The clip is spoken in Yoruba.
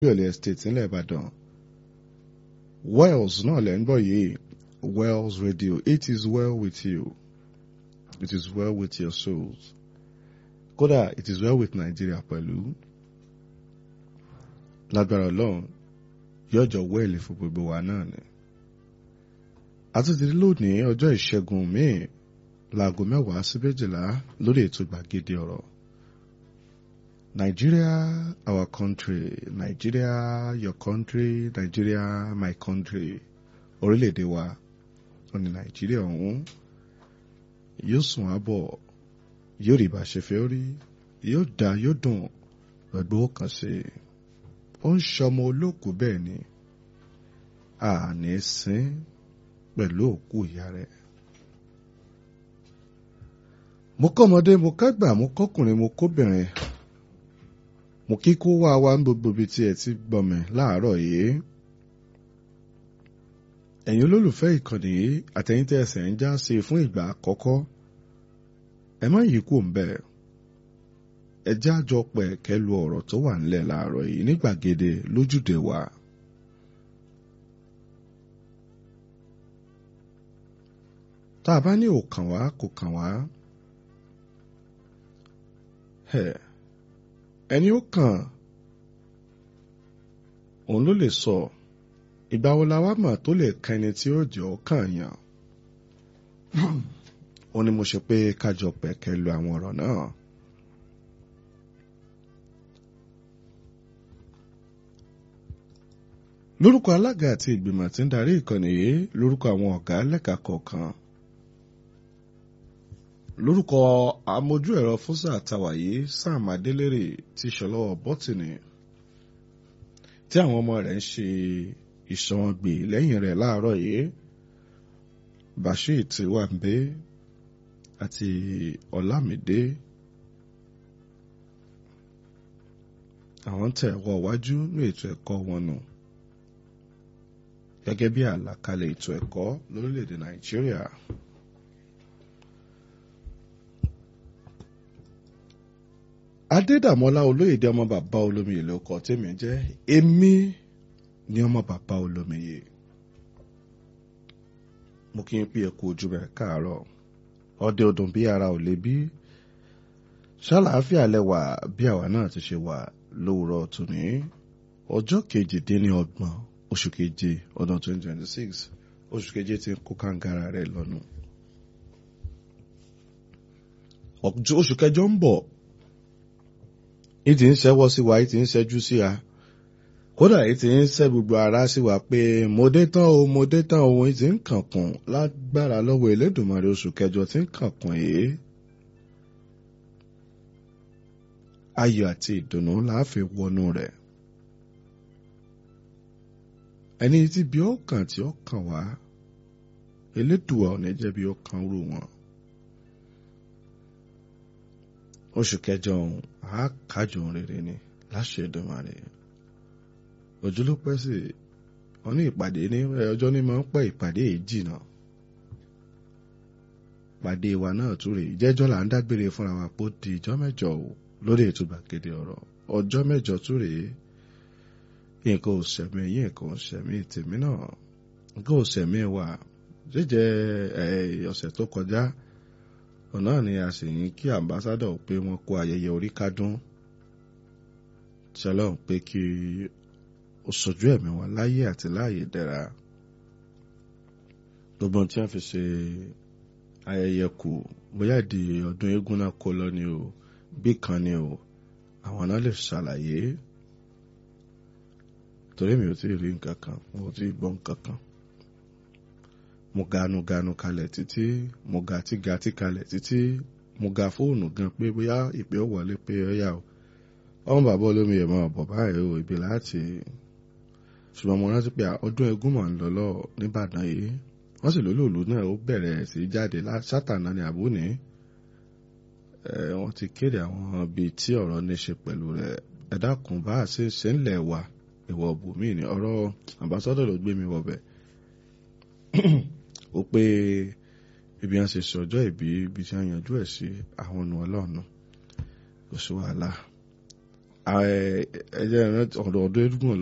Olúyọ̀lé estate ńlẹ̀ Ìbàdàn Wells náà lẹ́ ń gbọ́ yìí Wells Radio it is well with you it is well with your souls kódà it is well with Nigeria pẹ̀lú lágbára Ọlọ́run yọjọ wẹ́ẹ̀lì fún gbogbo wa náà ni àtúntì lónìí ọjọ́ ìṣẹ́gun míì láago mẹ́wàá sí méjìlá lórí ètò gbàgede ọ̀rọ̀ Nigeria our country Nigeria your country Nigeria my country orílẹ̀-èdè wa ó ní Nàìjíríà ọ̀hún yóò sùn àbọ̀ yóò rí bá ṣe fẹ́ rí yóò dá yóò dùn pẹ̀lú ọkàn sí i ó ń ṣọmọ olóòkú bẹ́ẹ̀ ni àní sín pẹ̀lú òkú ìyá rẹ̀. mo kọ́mọdé mo kágbà mo kọ́kùnrin mo kóbìnrin mo kí kó wá wá ń gbogbo ibi tí ẹ ti gbọmọ láàárọ̀ yìí. ẹ̀yin olólùfẹ́ ìkànnì yìí àtẹ̀yìn tẹ́ ẹsẹ̀ ń já sí fún ìgbà àkọ́kọ́ ẹ má yí kú ń bẹ̀ ẹ já jọ pẹ̀ kẹlu ọ̀rọ̀ tó wà ńlẹ̀ láàárọ̀ yìí ní gbàgede lójúde wa. tá a bá ní òkàn wá kò kàn wá ẹni ó kàn òun ló lè sọ ìgbà wo la wá mọ̀ tó lè kan ẹni tí ó jẹ́ ọkàn yàn ó ní mo ṣe pé kájọ pẹ̀kẹ́ lu àwọn ọ̀rọ̀ náà. lórúkọ alága àti ìgbìmọ̀ tí ń darí ìkànnì yìí lórúkọ àwọn ọ̀gá lẹ́ka kọ̀ọ̀kan lórúkọ amójú ẹ̀rọ fúnṣà àtàwàyé sam adélèrè ti ṣọlọ́wọ́ bọ́tìnì tí àwọn ọmọ rẹ̀ ń ṣe ìṣọ̀wọ̀ngbè lẹ́yìn rẹ̀ láàárọ̀ yìí bashir tiwambe àti ọlámídé àwọn tẹ̀ wọ wájú ní ètò ẹ̀kọ́ wọn nù gẹ́gẹ́ bí àlàkalẹ̀ ètò ẹ̀kọ́ lórílẹ̀‐èdè nàìjíríà. adédàmọ́lá olóyèdè ọmọ bàbá olómiyè ló kọ tèmi jẹ́ èmi ni ọmọ bàbá olómiyè mo kí n pé ẹkú ojú rẹ káàárọ̀ ọdẹ ọdún bí ara ò lè bí ṣàlàáfíà lẹwà bí àwa náà ti ṣe wà lówùrọ̀ tòní ọjọ́ kejìdínlọ́gbọ̀n oṣù keje ọdún twenty twenty six oṣù keje ti ń kó kàǹgàrà rẹ̀ lọ́nu oṣù kẹjọ ń bọ̀ ìtì ń ṣẹ́wọ́ sí wa ìtì ń ṣẹ́jú sí wa kódà ìtì ń ṣẹ́ gbogbo ara sí wa pé mo dé tán o mo dé tán o ìtì ń kànkùn lágbára lọ́wọ́ Elédùmarè oṣù kẹjọ tí ń kànkùn yìí. ayọ̀ àti ìdùnnú láàfin wọnú rẹ̀ ẹni tí bí ó kàn tí ó kàn wá Elédùà ò ní jẹ́ bí ó kàn rú wọn oṣù kẹjọ ọ̀hún a kájọ rere ni láṣẹ Èdùmàrè ojúlópẹ́ sí wọn ní ìpàdé ní ọjọ́ ní máa ń pẹ́ ìpàdé yìí jìnnà pàdé wa náà tún rèé jẹ́jọ́ là ń dágbére fúnra wa pé ó di ìjọ́ mẹ́jọ o lórí ètò gbàgede ọ̀rọ̀ ọjọ́ mẹ́jọ tún rèé nǹkan ò sẹ̀mí yín nǹkan ò sẹ̀mí tèmi náà nǹkan ò sẹ̀mí wa jíjẹ ọ̀sẹ̀ tó kọjá ọ̀nà ni a sì ní kí ambassadọ̀ pé wọ́n kó ayẹyẹ orí kádún tí ọlọ́run pé kí ó sojú ẹ̀mí wọn láyé àti láàyè dẹ̀ra gbogbo tí wọ́n fi ṣe ayẹyẹ kù bóyá ìdí ọdún eégún náà kó lọ ni o bí kan ni o àwọn náà lè ṣàlàyé torí mi ò tí ì rí nǹkan kan mo ò tí ì gbọ́ nǹkan kan mo ganu ganu kalẹ̀ títí mo ga tí ga tí kalẹ̀ títí mo ga fóònù gan pé bóyá ìpè ó wọlé pé ó yà ó ọmọ bàbá olómi yẹn máa bọ̀ báyìí o ibi láti ṣùgbọ́n mo rántí pé ọdún egún mọ̀ ń lọ lọ nìbàdàn yìí wọ́n sì lólòlù náà ó bẹ̀rẹ̀ sí jáde sátànà ní àbúní wọ́n ti kéde àwọn ibi tí ọ̀rọ̀ ní ṣe pẹ̀lú rẹ̀ ẹ dákun bá a ṣe ṣe ń lẹ̀ wá ìwọ̀ bùnmí ni ọ̀rọ̀ àmbásọ́dọ̀ ló gbé mi wọ̀bẹ̀ ó pé ibi wọn ṣe ṣe ọjọ́ ìbí ibi tí wọn yanjú ẹ̀ sí àwọn ọ̀nà ọlọ́ọ̀nà kò sí wàhálà ẹ ẹ jẹ́ ọ̀dọ̀ ọdún eégún